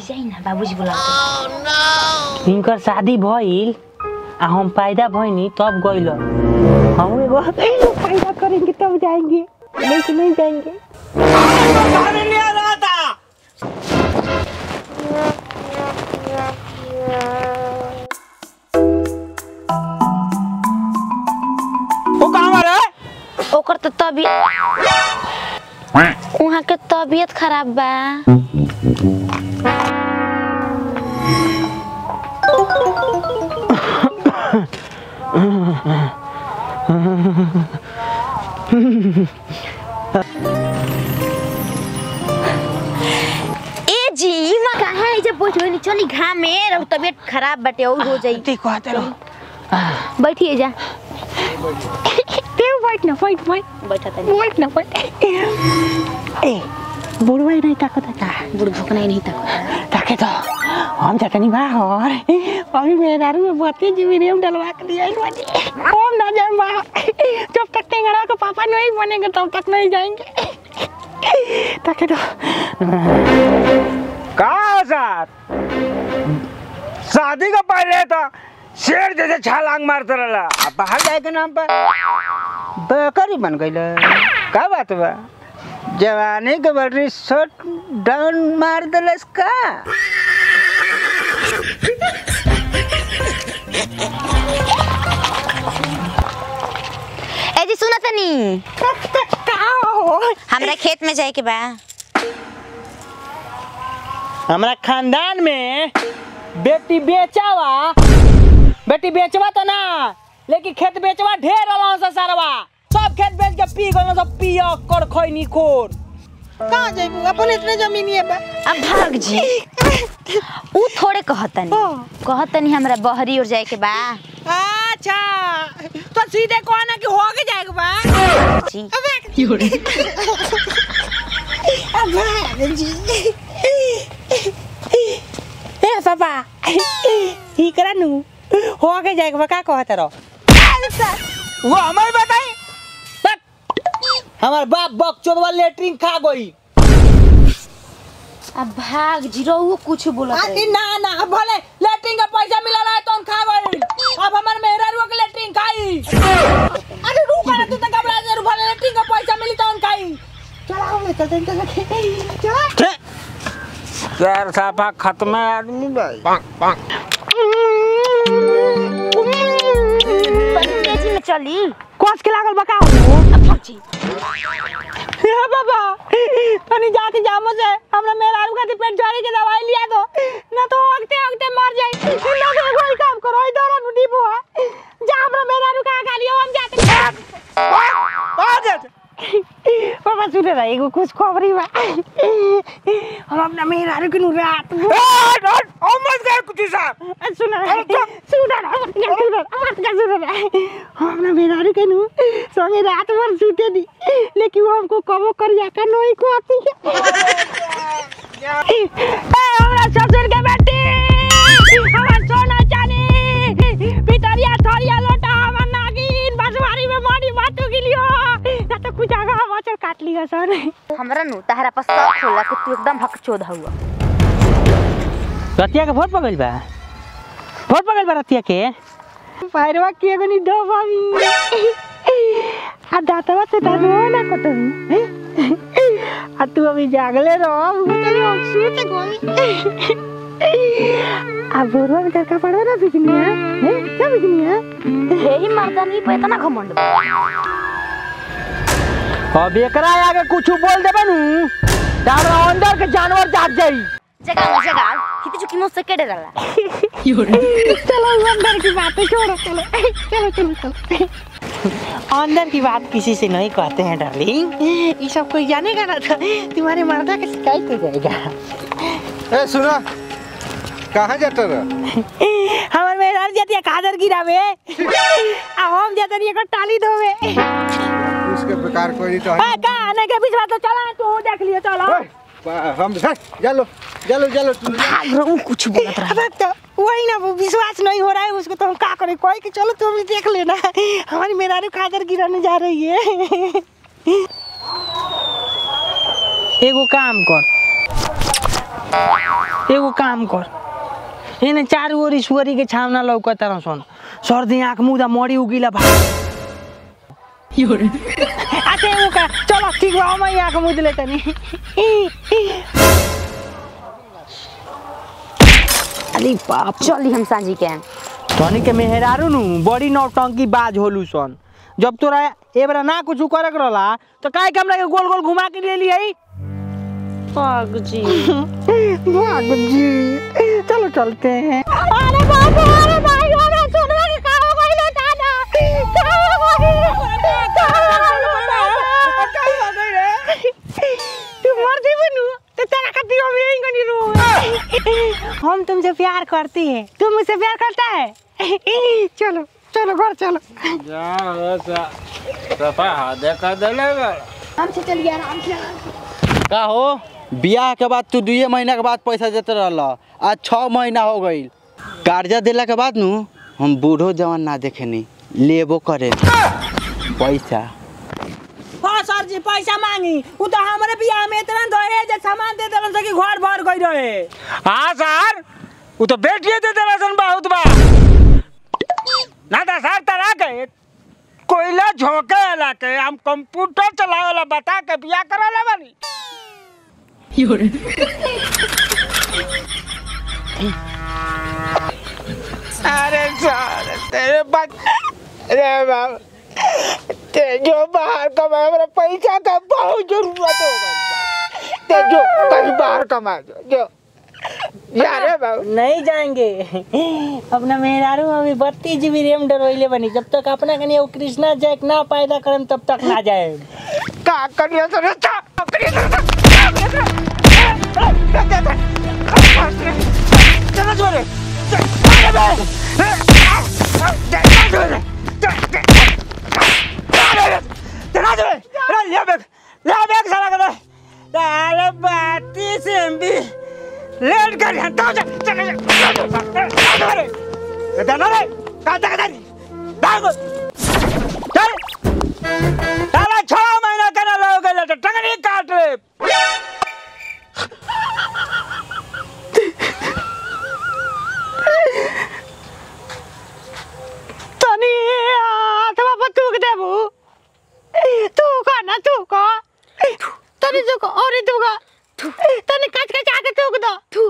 जाई ना बाबूजी बुला इनकर शादी भइल आ हम पैदा भइनी तब गइल हम एगो पैदा करेंगे तब जाएंगे नहीं तो नहीं जाएंगे वो कहाँ रे ओकर तो तबीयत वहाँ के तबीयत खराब बा ए जी मां कहाँ है जब बैठो नहीं चली घाम में रहू तबीयत खराब बाटे और हो जाई ठीक कहते रहो बैठिए जा देव बैठ ना बैठ बैठ बैठा तनी बैठ ना बैठ ए बुढ़वा नहीं ताकत था बुढ़ भोकना ही नहीं तक ताके तो हम जाते नहीं बाहर अभी मेरे दारू में बत्ती जीवी रेम डलवा के दिया इस बाजी हम ना जाए बाहर जब तक टेंगड़ा का पापा नहीं बनेंगे तब तक नहीं जाएंगे ताके तो कहाँ सर शादी का पहले तो शेर जैसे छलांग मारते रहला अब बाहर जाए के नाम पर बकरी बन गई का बात बा जवानी के बड़ी शॉट डाउन मार दिलस का ए जी सुना तनी हमरा खेत में जाए के बा हमारा खानदान में बेटी बेचावा बेटी बेचवा तो ना लेकिन खेत बेचवा ढेर रहला से सारवा सब खेत बेच के पी गलो सब पिया कर खैनी खोर कहाँ जाइबू अपन इतने जमीन है बा अब भाग जी ऊ थोड़े कहतनी कहतनी हमरा बहरी और जाए के बा अच्छा तो सीधे कहना कि हो के जाएगा बा जी ए पापा ही करा नु हो के जाएगा बा का कहत रहो वो हमें बताई हमार बाप बक चोदवा लेटरिन खा गई अब भाग जी रहुओ कुछ बोलत आती रहे। ना ना भले लेटरिन का पैसा मिला रहा है तो हम खा गई अब हमार मेहरा रुआ के लेटरिन खाई अरे रुक ना तू तो घबरा जा भले लेटरिन का पैसा मिली तो हम खाई चला हम ले चलते हैं चला चार साफा खत्म है आदमी भाई तनी तेजी में चली कोस के लागल बका अब भाग जी हे बाबा तनी जाके जामो से हमरा मेरा आलू खातिर पेट झड़ी के दवाई लिया दो ना तो अगते अगते मर जाई ना तो कोई काम करो इधर नु डिबो जा हमरा मेरा आलू का गालियो हम जाते आ जा पापा सुने ना एगो कुछ खबरी बा हम अपना मेरा आलू के नु रात में- ओ मत कर कुछ साहब सुन सुन सुन हम ना मेरा आलू के नु संगे रात भर सूते दी लेकिन वो हमको कबो कर जाकर नहीं को आती है ए, हमरा ससुर के बेटी हमर सोना चानी पितरिया थरिया लोटा हमर नागिन बसवारी में मारी बातू गिलियो ना तो कुछ आगा मचर काट लिया सर हमरा नु तहरा पर शक होला कि तू एकदम हकचोद हुआ रतिया के भोट पगल बा भोट पगल बा रतिया के पैरवा के एगो नी दो बाबी आ दातवा से दातवा ना कटबी आ तू अभी जागले रहो चली हम सोच गोई आ बोरवा में का पड़ो ना बिकनिया है क्या बिकनिया यही मर्दानी पे इतना घमंड बा। अब एकरा आगे कुछ बोल देबे नु दादा अंदर के जानवर जाग जाई जगह में जगह हित चुकी मुझसे केड़े रला चलो अंदर की बातें छोड़ो चलो चलो चलो चलो अंदर की बात किसी से नहीं कहते हैं डार्लिंग ये सब कोई जानेगा ना तो तुम्हारे मर्दा की शिकायत हो जाएगा ए सुनो कहाँ जाता रहा हमारे मेहरार जाती है कादर गिरावे आ हम जाते नहीं एक टाली धोवे उसके बेकार कोई नहीं तो आ का आने के बीच में तो चला तू देख लियो चलो है। बा- हम है, चलो चलो चलो तू भाग रहा हूँ कुछ बोलत रहा अब तो वही ना वो विश्वास नहीं हो रहा है उसको तो हम क्या करें कोई कि चलो तुम भी देख लेना हमारी मेहरारू कादर गिराने जा रही है एगो काम कर एगो काम कर एने चार ओर ईश्वरी के छावना लौकत रह सन सर्दी आँख मुदा मरी उगिला भा अच्छा एगो का चलो ठीक बा हम आँख मुद ले तनी अरे बाप चली हम सांझी के आएम। तनी के मेहरारू नु बड़ी नौटंकी बाज होलू सन जब तोरा एबरा ना कुछ करे के रहला तो काहे के हमरा के गोल गोल घुमा के ले ली आई पाग जी भाग जी चलो चलते हैं अरे बाप रे, अरे भाई अरे सोनवा के का हो गइल दादा का हो गइल का हो गइल तू मर जी बनू तो तेरा का दियो में ही गनी रो हम तुमसे प्यार करती है तुम मुझसे प्यार करता है चलो चलो घर चलो का हो बियाह के बाद तू दुए महीना के बाद पैसा देते रहल आज छः महीना हो गई कर्जा दिला के बाद नु हम बूढ़ो जवान ना देखेनी लेबो करे पैसा हाँ सर जी पैसा मांगी वो तो हमारे बियाह में इतना दहे जे सामान दे देलन से कि घर भर गई रहे हाँ सर वो तो बेटिए दे देला सन बहुत बा ना था सर तरा के कोयला झोंके वाला के हम कंप्यूटर चलावे वाला बता के बिया कराला बानी अरे सर तेरे बात अरे बाबा ते जो बाहर कमाए मेरा पैसा का बहुत जरूरत होगा ते जो कहीं बाहर कमा जो जो जा रे बाबू नहीं जाएंगे अपना मेहरारू अभी बत्तीस जीबी रैम डरवैले बनी जब तक अपना कनी वो कृष्णा जैक ना पैदा करम तब तक ना जाए का करियो तो रे चा करियो तो चलो जोरे अरे बे चला जोरे अरे ले बैग ले बैग साला कर अरे बत्तीस एमबी लेट कर हटा जा चल चल रे दाना रे का तक दानी भाग चल साला छह महीना करा लोगे तो टंगनी काट ले तनी हाथवा पर थूक देबू थूक ना थूक तनी थूक और थूक तनी कच कच आके थूक दो थू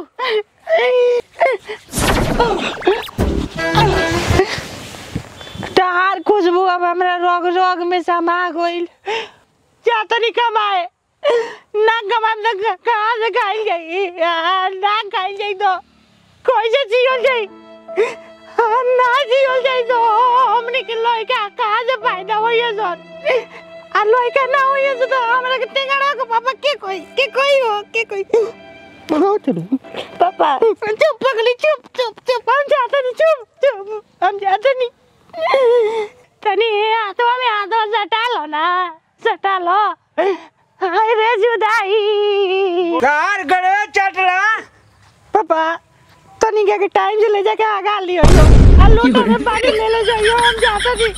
तार खुशबू अब हमरा रोग रोग में समा गइल जा तनी कमाए ना कमाए तो कहाँ से खाई जाई आ, ना खाई जाई तो कैसे जियल जाई आ, ना जियल जाई तो हमने के लइका कहाँ से फायदा होइए सर आ लइका ना होइए से तो हमरा के टेंगड़ा के पापा के कोई के कोई हो के कोई पापा चुप पगली चुप चुप चुप हम जाते नहीं चुप चुप हम जाते नहीं तनी हाथवा में हाथवा सटा लो ना सटा लो हाय रे जुदाई कार गड़े चटला पापा तनी के टाइम से ले जाके आगा लियो यो आ लोटा में पानी ले ले जाइयो हम जाते नहीं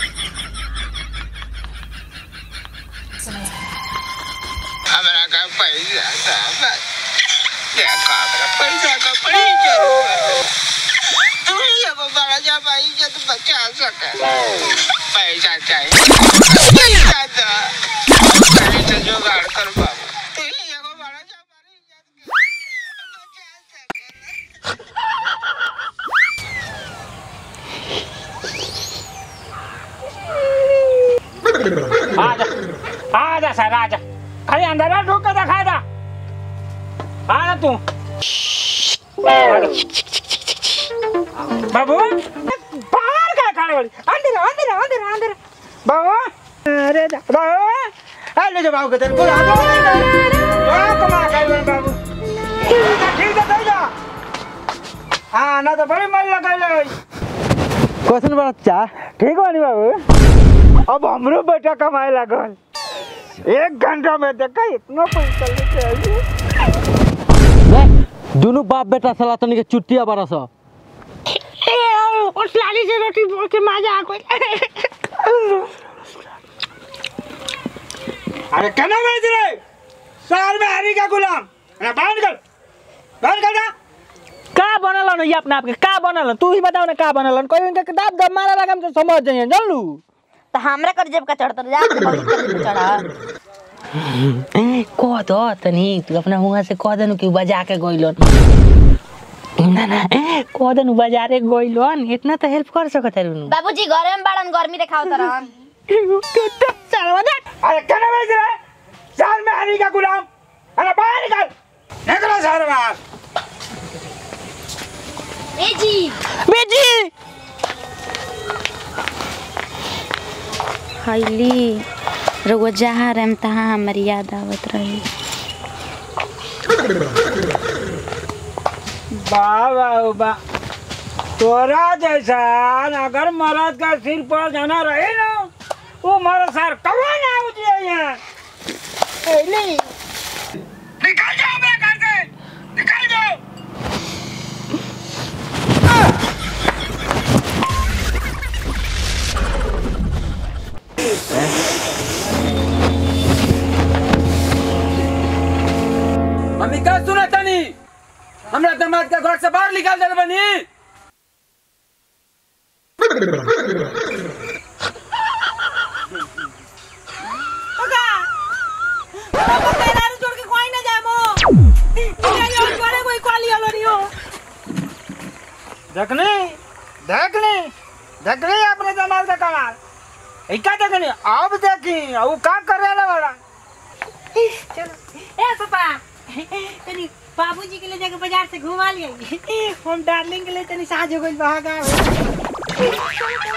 हमरा का पैसा था देखा मेरा पैसा का बड़ी जरूरत तू ही अब बड़ा जा भाई जब बचा सके पैसा चाहिए पैसा था पैसा जुगाड़ कर बाबू तू ही अब बड़ा जा भाई जब बचा सके आजा आजा सर आजा खाली अंदर आ ढूक के दिखा दा आ ना तू बाबू बाहर का खड़े वाली अंदर अंदर अंदर अंदर बाबू अरे जा बाबू आ ले जा बाबू के तेरे को आ जा कमा खाई बाबू ठीक है दे जा हाँ ना तो बड़ी मन लगा ले क्वेश्चन बच्चा ठीक बानी बाबू अब हमरो बेटा कमाए लागल एक घंटा में देखा इतना पैसा लेके आई दोनों बाप बेटा सला तनी के चुट्टिया बरस ए उस लाली से रोटी बोल के मजा आ गई अरे कहना बेच रहे शहर में हरी का गुलाम अरे बांध कर बाहर कर जा का बनल न ये अपना आपके का बनल तू ही बताओ ना का बनल कोई इनके किताब दब मारा लगा हम तो समझ जाइए जान लू तो हमरा कर जेब का चढ़तर जा तो बगल कर जेब चढ़ा कह दो तनी तू अपना हुआ से कह देनु कि बजा के गइलन ना ना कह देनु बाजारे गइलन इतना तो हेल्प कर सकत है रुनु बाबूजी घरे में बाड़न गर्मी देखाओ तरन अरे कहना बेच रहा है साल में हरी का गुलाम अरे बाहर निकल निकलो शहर बाहर ए जी बेजी खैली रउआ जहाँ रहम तहाँ हमारी याद आवत रही वाह वाह वाह तोरा जैसा अगर मरद का सिर पर जाना रहे ना वो मरद सर कबो ना उठे यहाँ निकल जाओ मेरे घर से निकल जाओ मम्मी का सुना तनी हमरा दामाद के घर से बाहर निकाल दे बनी देखनी देखनी देखनी अपने जमाल का कमाल इका देखनी अब देखी वो का कर रहा वाला ए पापा तनी बाबूजी के लिए जाके बाजार से घुमा लिए हम डार्लिंग के लिए तनी साज हो गइल बहागा